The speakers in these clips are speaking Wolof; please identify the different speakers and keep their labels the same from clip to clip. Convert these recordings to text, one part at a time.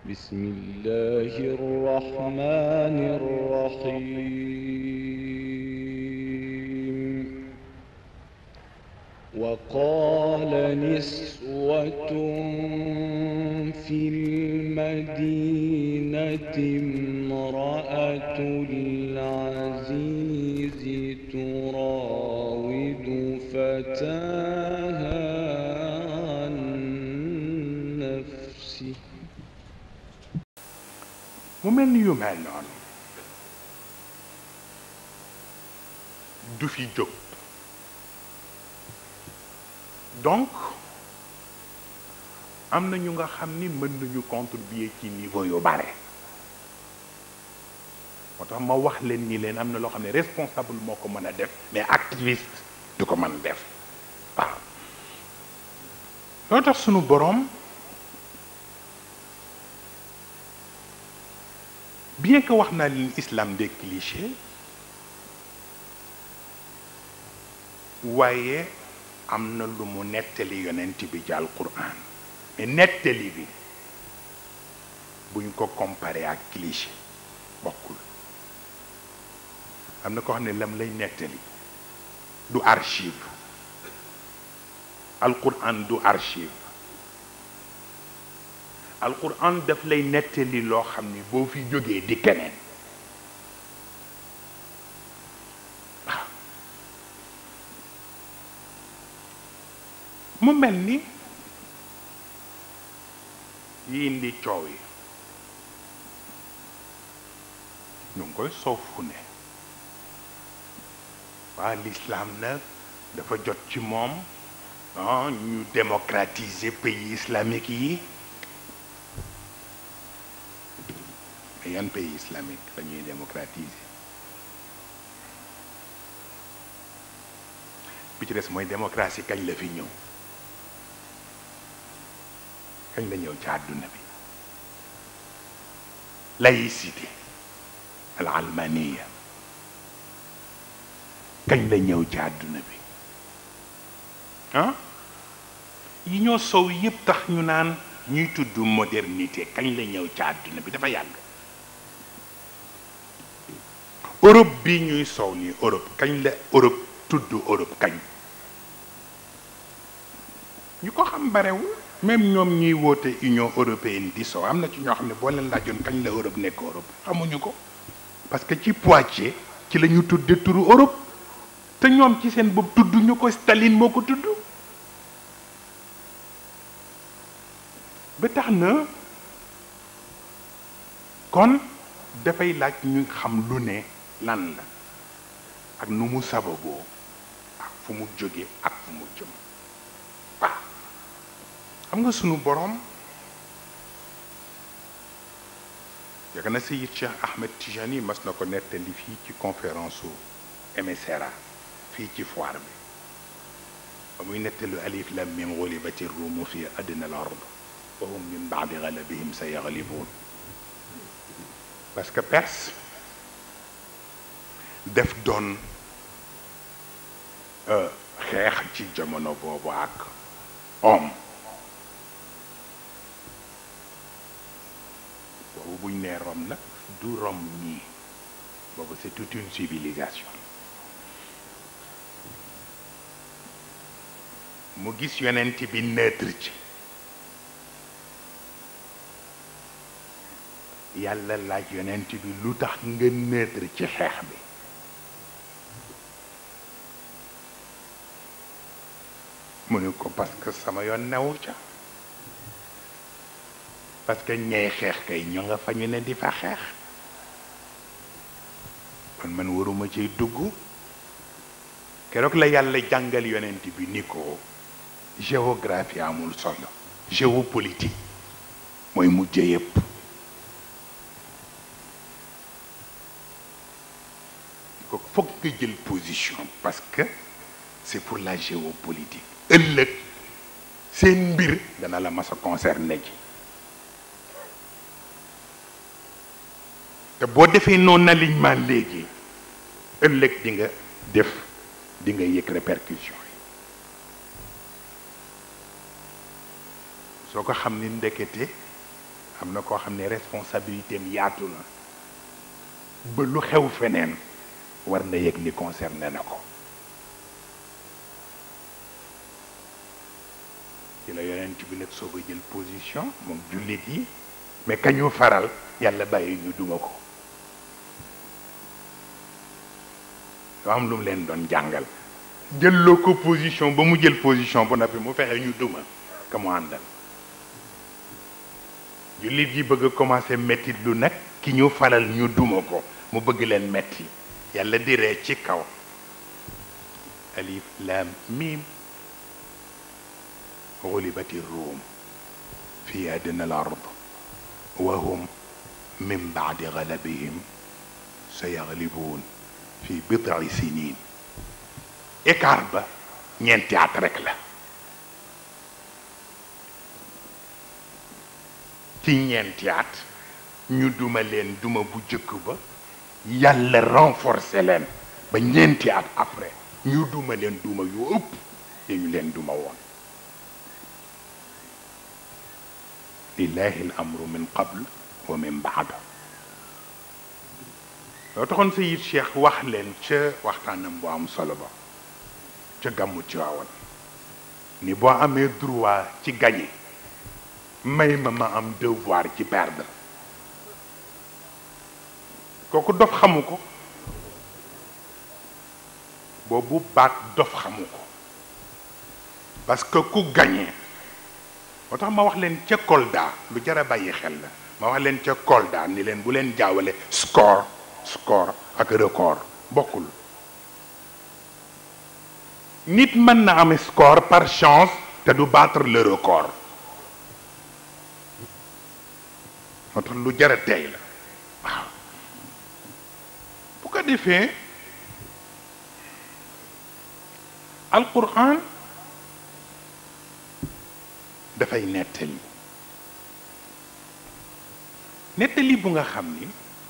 Speaker 1: بسم الله الرحمن الرحيم وقال نسوة في المدينة امرأة العزيز تراود فتاها عن نفسه
Speaker 2: mu mel ni yu mel noonu du fi jóg donc am na ñu nga xam ni mën nañu contribuer ci niveau yu bare moo tax ma wax leen ni leen am na loo xam ne responsable moo ko mën a def mais activiste du ko mën def waaw loo tax sunu boroom bien que wax naa leen islam des clichés waaye am na lu mu nettali yonent bi ci alquran mais nettali bi buñ ko comparé ak cliché bokkul am na ko xam ne lam lay nettali du archive alquran du archive alquran daf lay nettali loo xam ni boo fi jógee di keneen waaw mu mel ni yi indi coow yi ñu ngi koy soof fu ne waa l'islam nag dafa jot ci moom ah ñu démocratiser pays islamique yi mais yan pays islamique la ñuy démocratiser bi ci des mooy démocratie kañ la fi ñëw kañ la ñëw ci àdduna bi laïcité al almaniya kañ la ñëw ci àdduna bi ah yi ñoo sow yépp tax ñu naan ñuy tudd modernité kañ la ñëw ci àdduna bi dafa yàgg Europe bi ñuy soow nii Europe kañ la Europe tudd Europe kañ ñu ko xam barewul même ñoom ñuy woote Union européenne di soow am na ci ñoo xam ne boo leen laajoon kañ la Europe nekk Europe xamuñu ko parce que ci Poitiers ci la ñu tudde turu Europe te ñoom ci seen bopp tudd ñu ko Staline moo ko tudd ba tax na kon dafay laaj ñu xam lu ne lan la ak nu mu sababoo ak fu mu jóge ak fu mu jëm waaw xam nga sunu boroom yàgg na Seyid Cheikh Ahmed Tijani mas na ko nettali fii ci conférence su MSRA fii ci foire bi ba muy nettalu alif lam mim gulibati ruumu fi adna al ard wa hum min baadi galabihim sa yaglibuun parce que Perse def doon xeex ci jamono boobu ak om boobu buñ nee Rome nag du Rome nii boobu c'est toute une civilisation mu gis yonent bi neutre ci yàlla laaj yonent bi lu tax nga neutre ci xeex bi mu ne ko parce que sama yoon newu ca parce que ñey xeex kay ñu nga fa ñu ne di fa xeex kon man waruma ciy dugg keroog la yàlla jàngal yonent bi ni ko géographie amul solo géopolitique mooy mujje yépp ko foog nga jël position parce que c'est pour la géopolitique ëllëg seen mbir dana la mas a concerné ji te boo defee non alignement léegi ëllëg di nga def di nga yëg répercussion yi soo ko xam ni ndekete am na koo xam ne responsabilité am yaatu na ba lu xew feneen war na yëg ni concerné na ko ci la yonent bi nag soog a jël position moom jullit yi mais kañu faral yàlla bàyyi ñu duma ko yoo am lu mu leen doon jàngal jëlloo ko position ba mu jël position ba noppi mu fexe ñu duma ka mu àndal jullit yi bëgg a commencé mettit lu nag ki ñu faral ñu duma ko mu bëgg leen metti yàlla di ree ci kaw alif lam mim غلبت الروم في أدنى الأرض وهم من بعد غلبهم سيغلبون في بضع سنين écart ba ñeenti at rek la ci ñeenti at ñu duma leen duma bu jëkk ba yàlla renforcer leen ba ñeenti at après ñu duma leen duma yu ëpp dañu leen duma woon lillahi al amru min qabl wa min baad loo taxoon sayid cheikh wax leen ca waxtaanam bu am solo ba ca gàmmu ci waawan ni boo amee droit ci gagné may ma ma am devoir ci perdre kooku dof xamu ko boobu baat dof xamu ko parce que ku gagné moo tax ma wax leen ca Kolda lu jar a bàyyi xel la ma wax leen ca Kolda ni leen bu leen jaawale score score ak record bokkul nit mën na am score par chance te du battre le record moo tax lu jar a tey la waaw bu ko defee alquran dafay nettali nettali bu nga xam ni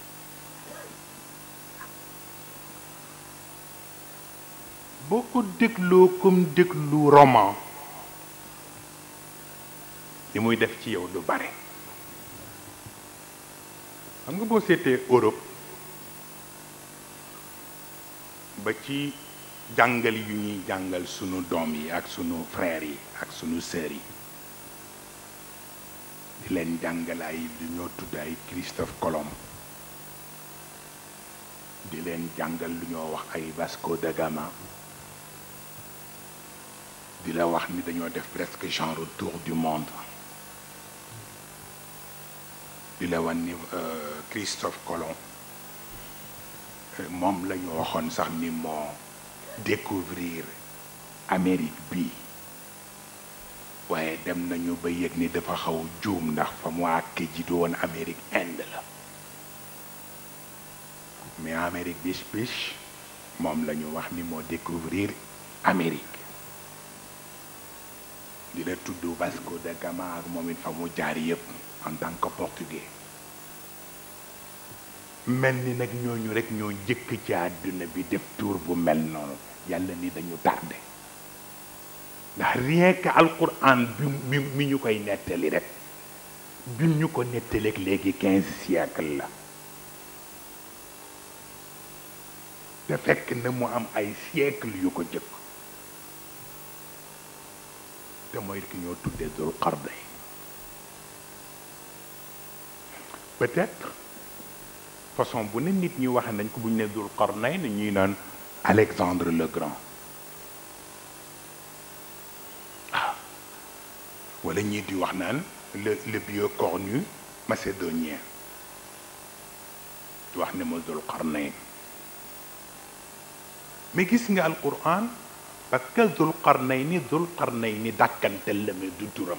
Speaker 2: boo ko dégloo comme déglu roman li muy def ci yow du bare xam nga boo seetee Europe ba ci jàngal yu ñuy jàngal sunu doom yi ak sunu frères yi ak sunu sœurs yi di leen jàngal ay lu ñoo tudd ay Christophe Colomb di leen jàngal lu ñoo wax ay Vasco da Gama di la wax ni dañoo def presque genre tour du monde di la wan ni Christophe Colomb moom la ñu waxoon sax ni moo découvrir Amérique bi waaye dem nañu ba yëg ni dafa xaw juum ndax fa mu àkke ji du woon Amérique Inde la mais Amérique bis bis moom la ñu wax ni moo découvrir Amérique di la tudd Vasco da Gama ak moom it fa mu jaar yëpp en tant que portugais mel ni nag ñooñu rek ñoo jëkk ci àdduna bi def tour bu mel noonu yàlla ni dañu tardé ndax rien que alquran bi mi ñu koy nettali rek bi ñu ko nettaleeg léegi quinze siècle la te fekk na mu am ay siècle yu ko jëkk te mooy ki ñoo tuddee Dul Qarnayn peut-être façon bu ne nit ñi waxe nañ ko bu ñu ne Dul Qarnayn ñuy naan Alexandre le Grand waaw wala ñii di wax naan le le Biocornu macédonien di wax ne ma Dul Qarnayn mais gis nga alquran parce que Dul Qarnayni Dul Qarnayni dàkkantel la mais du turam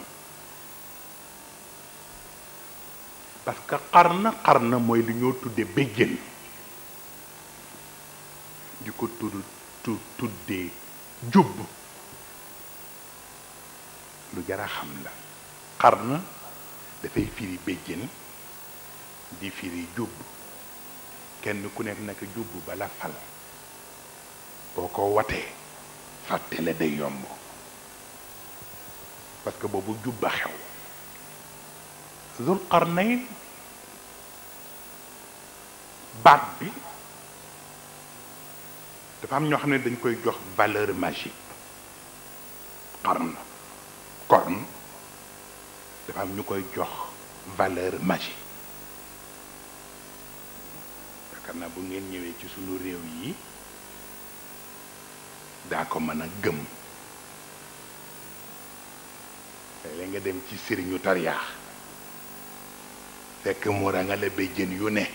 Speaker 2: parce que xarna xarna mooy li ñoo tudde béjjën di ko tudd tu tuddee jubb lu jara xam la xarna dafay firi béjjën di firi jubb kenn ku nekk naka jubb bala fal boo ko watee fàtte la day yomb parce que boobu jubba xew Zul Qarnayn baat bi dafa am ñoo xam ne dañ koy jox valeur magique qarn corne dafa am ñu koy jox valeur magique yaakaar naa bu ngeen ñëwee ci sunu réew yi daa ko mën a gëm léeg nga dem ci sëriñu tariyaax fekk mu rangale béjjën yu ne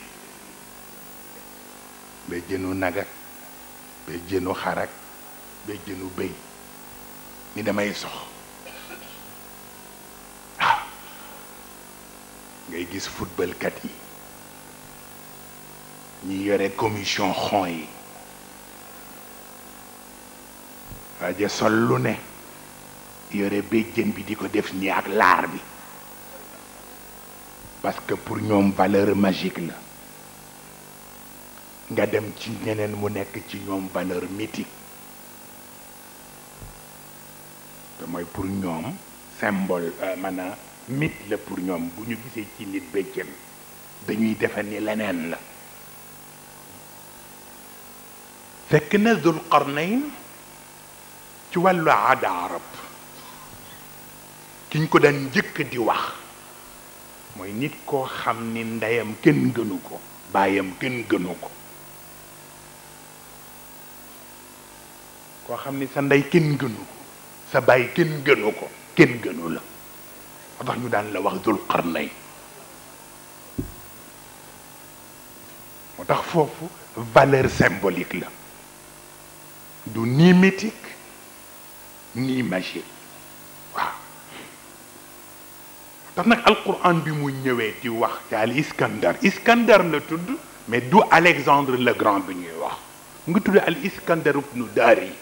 Speaker 2: béjjënu nagak béjjënu xarak béjjënu béy ni damay sox waaw ngay gis footballkat yi ñi yore commission xon yi waaja sol lu ne yore béjjën bi di ko def nii ak laar bi parce que pour ñoom valeur magique la nga dem ci ñeneen mu nekk ci ñoom valeur mythique te mooy pour ñoom symbole maanaam mythe la pour ñoom bu ñu gisee ci nit béjjën dañuy defe ni leneen la fekk na Dul Qarnayn ci wàllu aada arab ki ñu ko daan njëkk di wax mooy nit koo xam ni ndeyam kenn gënu ko baayam kenn gënu ko koo xam ni sa ndey kenn gënu ko sa baay kenn gënu ko kenn gënu la moo tax ñu daan la wax Dul Qarnayn moo tax foofu valeur symbolique la du ni mythique ni magique waaw tax nag alquran bi mu ñëwee di wax ci al iskandar iskandar la tudd mais du alexandre le grand bi ñuy wax mu ngi tudd al iskandar ibnu daari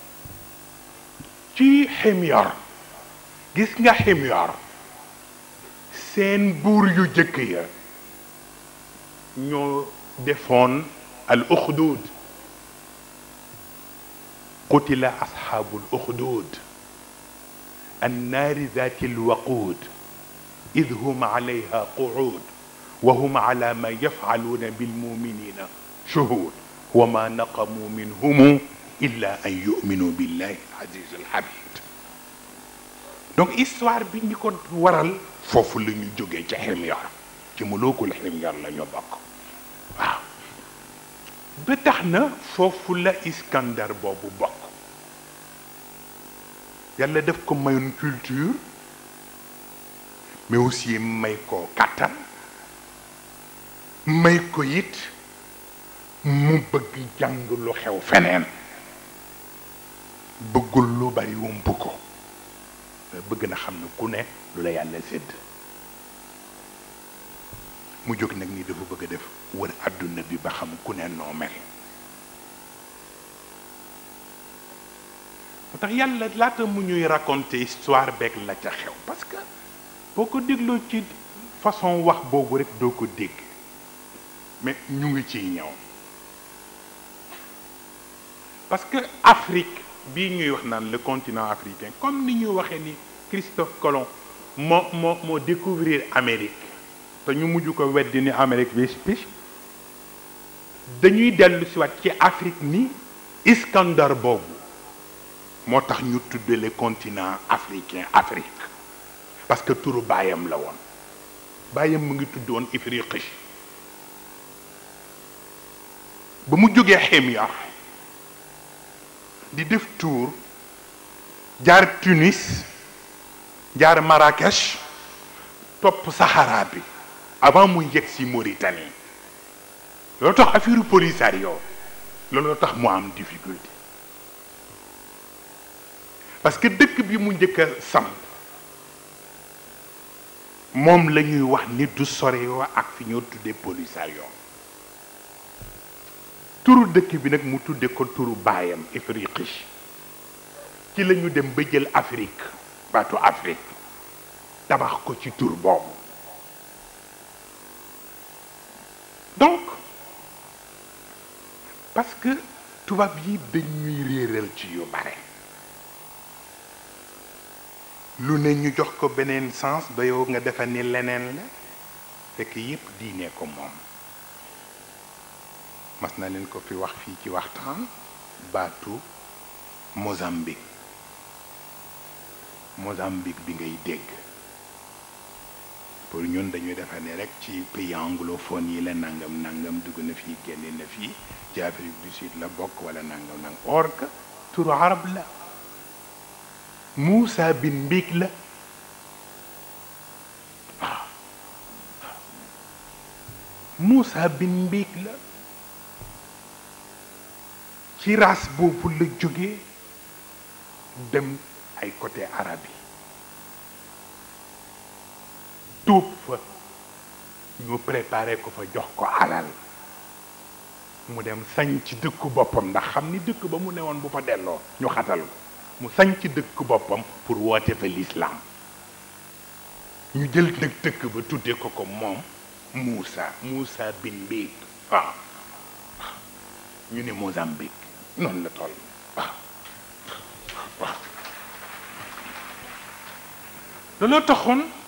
Speaker 2: ci ximyar gis nga ximyar seen buur yu jëkk ya ñoo defoon al uxdud qutila asxaabu al uxdud annaari zaati alwaqud id hum alayha quud wa hum ala ma yafcaluuna bilmuminina shuhud wa ma naqamu minhum illa an yuminu billahi alaziz alhamid donc histoire bi ñi ko waral foofu la ñu jógee ca ximyar ci mulukul ximyar la ñu bokk waaw ba tax na foofu la iskandar boobu bokk yàlla def ko mayoon culture mais aussi may ko kàttan may ko it mu bëgg jàng lu xew feneen bëggul lu bari wump ko bëgg na xam ne ku ne lu la yàlla sédd mu jóg nag ni dafa bëgg a def wër àdduna bi ba xam ku ne noo mel moo tax yàlla laata mu ñuy raconter histoire beeg la ca xew parce que boo ko dégloo ci façon wax boobu rek doo ko dégg mais ñu ngi ciy ñëw parce que Afrique bii ñuy wax naan le continent africain comme ni ñuy waxee ni Christophe Colomb moo moo moo découvrir Amérique te ñu mujj ko weddi ni Amérique bi picc dañuy dellu si waat ci Afrique ni Iskandar boobu moo tax ñu tudde le continent africain Afrique parce que turu baayam la woon baayam mu ngi tudd woon Ifriqi ba mu jógee Ximyar di def tour jaar Tunis jaar Marrakech topp Sahara bi avant muy yegg si Mauritanie loolu tax affaire Polisario loolu tax mu am difficulté parce que dëkk bi mu njëkk a samp moom la ñuy wax ni du soreyoo ak fi ñoo tuddee Polisario turu dëkk bi nag mu tudde ko turu baayam Ifriqi ci la ñu dem ba jël Afrique baatu Afrique tabax ko ci tur boobu donc parce que tubaab yi dañuy réeral ci yu bare lu ne ñu jox ko beneen sens ba yow nga defa ni leneen la fekk yépp diine ko moom mas na leen ko fi wax fii ci waxtaan baatu Mozambique Mozambique bi ngay dégg pour ñun dañuy defa ne rek ci pays anglophone yi la nangam nangam dugg na fii génne na fii ci Afrique du Sud la bokk wala nangam nangam or que turu arab la Moussa bin Mbik la waaw Moussa bin Mbik la ci race boobu la jógee dem ay côté arab yi tuub fa ñu préparé ko fa jox ko alal mu dem sañ ci dëkku boppam ndax xam ni dëkk ba mu newoon bu fa delloo ñu xatal ko mu sañ ci dëkk boppam pour woote fa l'islam ñu jël nag dëkk ba tuddee ko ko moom Moussa Moussa bin Mbik waaw ñu ne Mozambique noonu la toll waaw waaw looloo taxoon